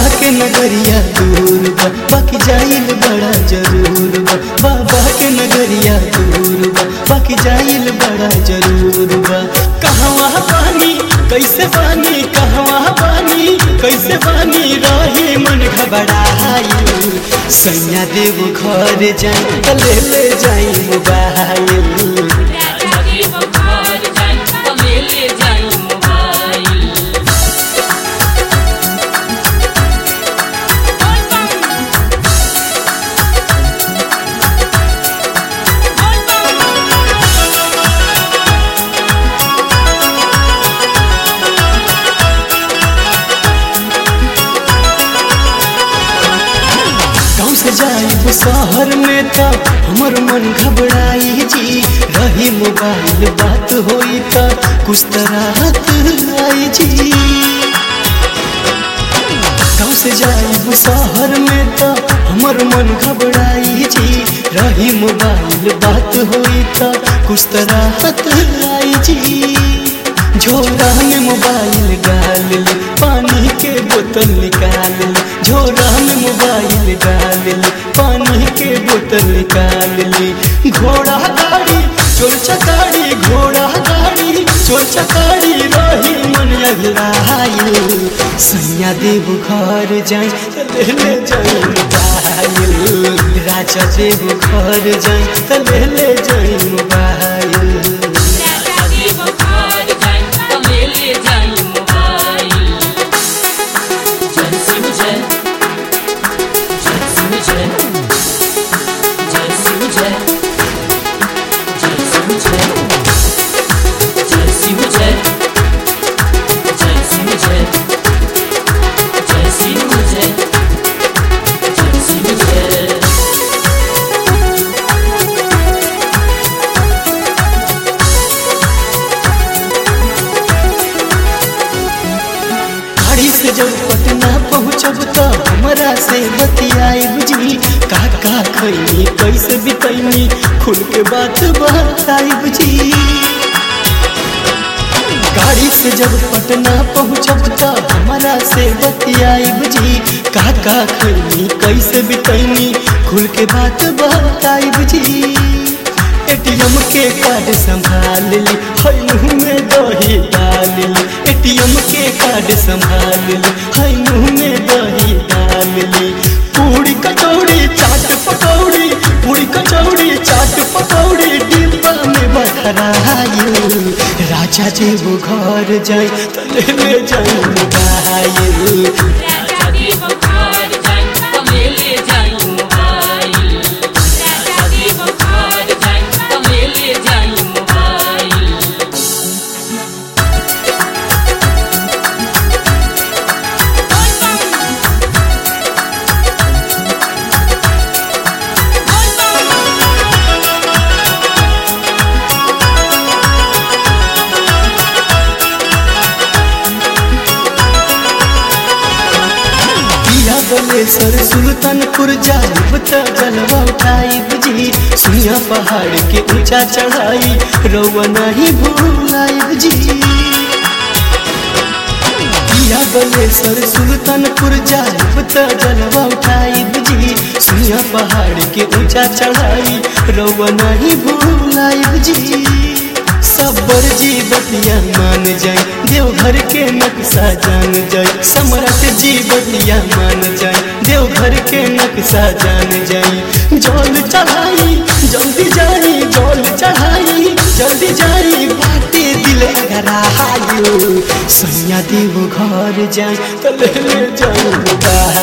के नगरिया दूर बा बाकी जाइल बड़ा जरूर बा बाबा के नगरिया दूर बा बाकी जाइल बड़ा जरूर बा कहवा पानी कैसे पानी कहवा पानी कैसे पानी रही मन घबराइल सैया देव घर जाई त ले ले जाई मोबाइल राजा के बुखार जाई तो ले ले जाई मोबाइल गाँव से जाइब शहर में त हमर मन घबराई जी रही मोबाइल बात होई त कुछ तरह आई जी गाँव से जाइब शहर में त हमर मन घबराई जी रही मोबाइल बात होई त कुछ तरह आई जी झोरा में मोबाइल डाल ले पानी के बोतल निकाल ले झोरा में मोबाइल डाल ले पानी के बोतल निकाल ले घोड़ा गाड़ी चोर चकारी घोड़ा गाड़ी चोर चकारी रही मन अगलाइल सैया देव घर जाई त ले ले जाई मोबाइल राजा देव घर जाई त ले ले जाई मोबाइल राजा के बुखार जाई तो ले ले जाई मोबाइल जय शिव जय जय शिव जय जय शिव जय जय शिव जय जय शिव जय जय शिव जय जय शिव जय जय शिव जय गाड़ी से जब पटना पहुँचब तो हमरा से बतियाब जी का का खैनी कैसे बितैनी खुल के बात बताइब जी गाड़ी से जब पटना पहुँचब तो हमरा से बतियाब जी का का खैनी कैसे बितैनी खुल के बात बताइब जी एटीएम के कार्ड संभाल ली हई मुँह में दही डाल ली एटीएम के कार्ड संभाल ली हई मुँह में दही डाल ली पूरी कचौड़ी चाट पकौड़ी पूरी कचौड़ी चाट पकौड़ी डिब्बा में बखराइल राजा जी वो घर जाए तो ले ले जाए मोबाइल राजा के बुखार जाई तो ले ले जाई मोबाइल राजा के बुखार जाई तो ले ले जाई मोबाइल पिया बलेसर सुल्तानपुर जाइब त जलवा उठाइब जी सुनिया पहाड़ के ऊंचा चढ़ाई रौआ नहीं भूलाइब जी पिया बलेसर सुल्तानपुर जाइब त जलवा उठाइब जी सुनिया पहाड़ के ऊंचा चढ़ाई रौआ नहीं भूलाइब जी सबर जी बतिया मान जाए देवघर के नक्शा जान जाए सम्राट जी बतिया मान जाए देवघर के नक्शा जान जाए जल चढ़ाई जल्दी जाई जल चढ़ाई जल्दी जाई बाटे दिल गरायो सैया देव घर जाए तो ले ले जाऊ